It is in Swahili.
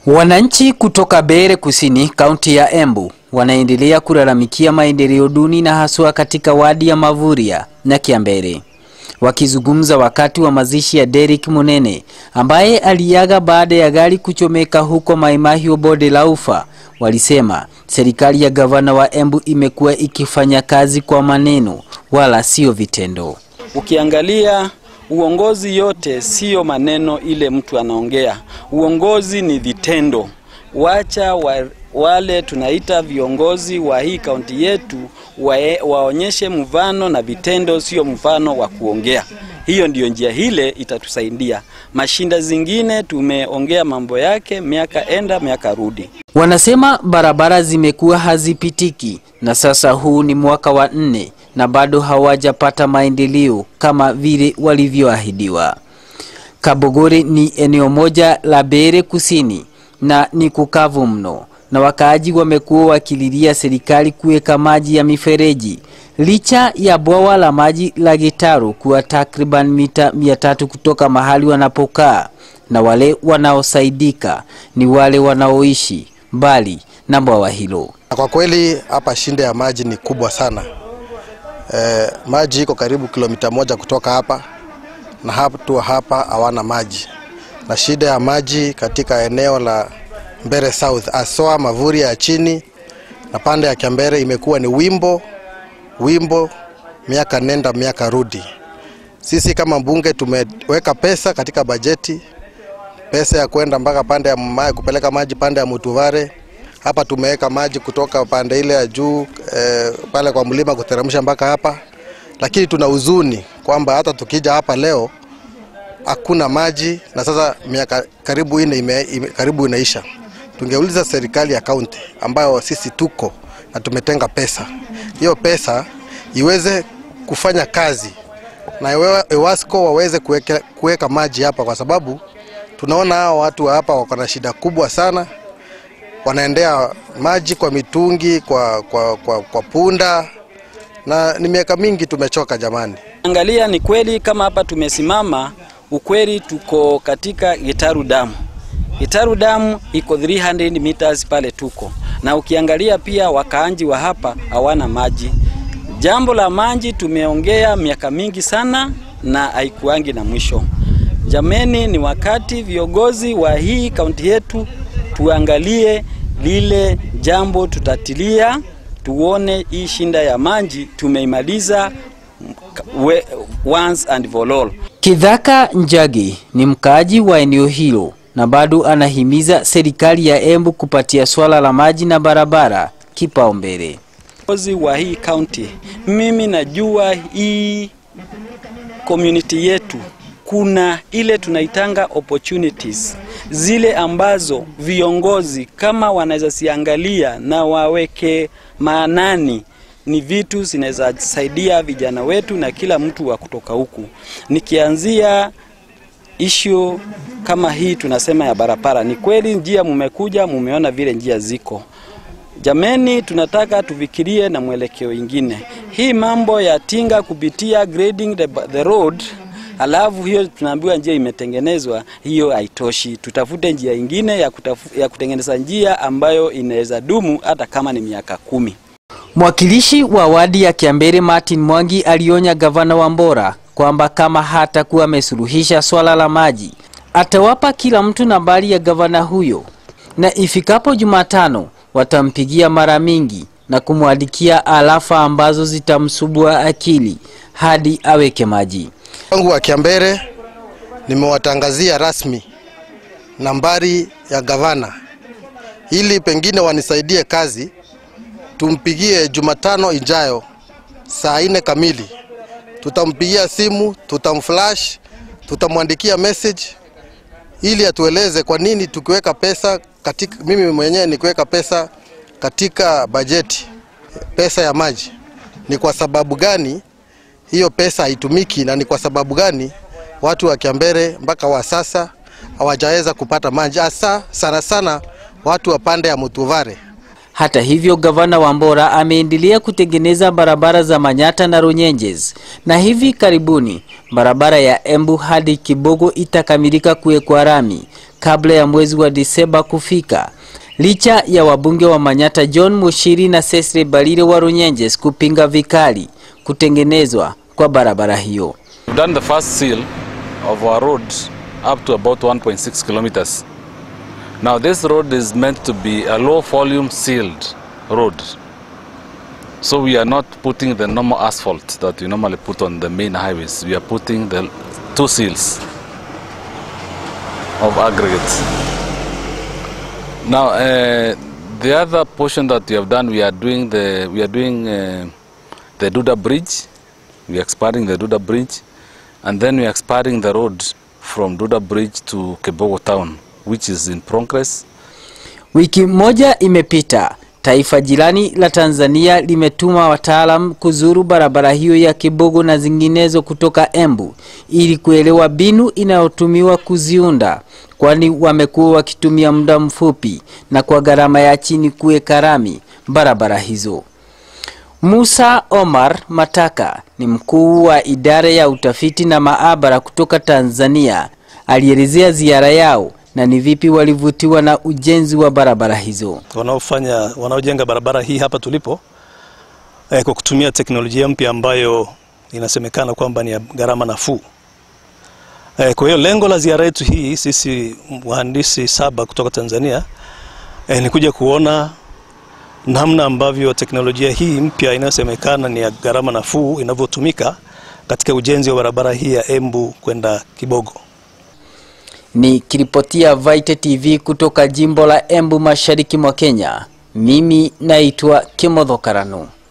Wananchi kutoka Bere Kusini, kaunti ya Embu wanaendelea kulalamikia maendeleo duni na haswa katika wadi ya Mavuria na Kiambere. Wakizungumza wakati wa mazishi ya Derrick Munene ambaye aliaga baada ya gari kuchomeka huko Mai Mahiu bonde la Ufa, walisema serikali ya gavana wa Embu imekuwa ikifanya kazi kwa maneno wala sio vitendo. Ukiangalia uongozi yote siyo maneno ile mtu anaongea, uongozi ni vitendo. Wacha wa, wale tunaita viongozi wa hii kaunti yetu wae, waonyeshe mfano na vitendo, sio mfano wa kuongea. Hiyo ndiyo njia hile itatusaidia. Mashinda zingine tumeongea mambo yake miaka enda miaka rudi. Wanasema barabara zimekuwa hazipitiki na sasa huu ni mwaka wa nne na bado hawajapata maendeleo kama vile walivyoahidiwa. Kabogore ni eneo moja la Bere Kusini na ni kukavu mno, na wakaaji wamekuwa wakililia serikali kuweka maji ya mifereji licha ya bwawa la maji la Gitaru kuwa takriban mita mia tatu kutoka mahali wanapokaa, na wale wanaosaidika ni wale wanaoishi mbali na bwawa hilo. Kwa kweli hapa shinda ya maji ni kubwa sana. E, maji iko karibu kilomita moja kutoka hapa na hatu hapa hawana maji, na shida ya maji katika eneo la Mbere South asoa Mavuria ya chini na pande ya Kiambere imekuwa ni wimbo wimbo, miaka nenda miaka rudi. Sisi kama mbunge tumeweka pesa katika bajeti, pesa ya kwenda mpaka pande ya maji, kupeleka maji pande ya Mutuvare. Hapa tumeweka maji kutoka pande ile ya juu eh, pale kwa mlima kuteremsha mpaka hapa, lakini tuna huzuni kwamba hata tukija hapa leo hakuna maji, na sasa miaka karibu ine ime, ime, karibu inaisha. Tungeuliza serikali ya kaunti ambayo sisi tuko na tumetenga pesa, hiyo pesa iweze kufanya kazi na EWASCO waweze kuweka maji hapa, kwa sababu tunaona hao watu wa hapa wako na shida kubwa sana, wanaendea maji kwa mitungi, kwa, kwa, kwa, kwa punda na ni miaka mingi tumechoka jamani. Angalia, ni kweli kama hapa tumesimama, ukweli tuko katika Gitaru damu. Gitaru damu iko 300 meters pale tuko na ukiangalia pia wakaanji wa hapa hawana maji. Jambo la maji tumeongea miaka mingi sana na haikuangi na mwisho. Jameni, ni wakati viongozi wa hii kaunti yetu tuangalie lile jambo, tutatilia tuone hii shinda ya maji tumeimaliza once and for all. Kidhaka Njagi ni mkaaji wa eneo hilo na bado anahimiza serikali ya Embu kupatia swala la maji na barabara kipaumbele. Viongozi wa hii kaunti, mimi najua hii community yetu kuna ile tunaitanga opportunities zile ambazo viongozi kama wanaweza siangalia na waweke maanani ni vitu zinaweza saidia vijana wetu na kila mtu wa kutoka huku. Nikianzia issue kama hii tunasema ya barabara, ni kweli njia mumekuja, mumeona vile njia ziko. Jameni, tunataka tufikirie na mwelekeo ingine. Hii mambo ya tinga kupitia grading the, the road alafu hiyo tunaambiwa njia imetengenezwa, hiyo haitoshi. Tutafute njia ingine ya, kutafu, ya kutengeneza njia ambayo inaweza dumu hata kama ni miaka kumi. Mwakilishi wa wadi ya Kiambere Martin Mwangi alionya gavana wa Mbora kwamba kama hatakuwa amesuluhisha swala la maji atawapa kila mtu nambari ya gavana huyo, na ifikapo Jumatano watampigia mara mingi na kumwandikia alafa ambazo zitamsubua akili hadi aweke maji. Wangu wa Kiambere nimewatangazia rasmi nambari ya gavana ili pengine wanisaidie kazi, tumpigie Jumatano ijayo saa nne kamili. Tutampigia simu, tutamflash, tutamwandikia message ili atueleze kwa nini tukiweka pesa katika, mimi mwenyewe nikiweka pesa katika bajeti, pesa ya maji, ni kwa sababu gani hiyo pesa haitumiki na ni kwa sababu gani watu wa Kiambere mpaka wa sasa hawajaweza kupata maji, hasa sana sana watu wa pande ya Mutuvare. Hata hivyo, gavana Wambora ameendelea kutengeneza barabara za Manyata na Runyenjes, na hivi karibuni barabara ya Embu hadi Kibogo itakamilika kuwekwa rami kabla ya mwezi wa Disemba kufika, licha ya wabunge wa Manyata John Mushiri na Cecily Balile wa Runyenjes kupinga vikali kutengenezwa kwa barabara hiyo. We've done the first seal of our road up to about 1.6 kilometers. Now this road is meant to be a low volume sealed road. So we are not putting the normal asphalt that we normally put on the main highways. We are putting the two seals of aggregates. Now uh, the other portion that we have done, we are doing the we are doing uh, the Duda Bridge. We are expanding the Duda Bridge, and then we are expanding the road from Duda Bridge to Kebogo town, which is in progress. Wiki moja imepita, taifa jirani la Tanzania limetuma wataalam kuzuru barabara hiyo ya Kibogo na zinginezo kutoka Embu ili kuelewa mbinu inayotumiwa kuziunda, kwani wamekuwa wakitumia muda mfupi na kwa gharama ya chini kuweka rami barabara hizo. Musa Omar Mataka ni mkuu wa idara ya utafiti na maabara kutoka Tanzania. Alielezea ziara yao na ni vipi walivutiwa na ujenzi wa barabara hizo. wanaofanya wanaojenga barabara hii hapa tulipo eh, kwa kutumia teknolojia mpya ambayo inasemekana kwamba ni ya gharama nafuu. Eh, kwa hiyo lengo la ziara yetu hii sisi wahandisi saba kutoka Tanzania eh, ni kuja kuona namna ambavyo teknolojia hii mpya inayosemekana ni ya gharama nafuu inavyotumika katika ujenzi wa barabara hii ya Embu kwenda Kibogo. Nikiripotia Vite TV kutoka jimbo la Embu mashariki mwa Kenya, mimi naitwa Kimodho Karanu.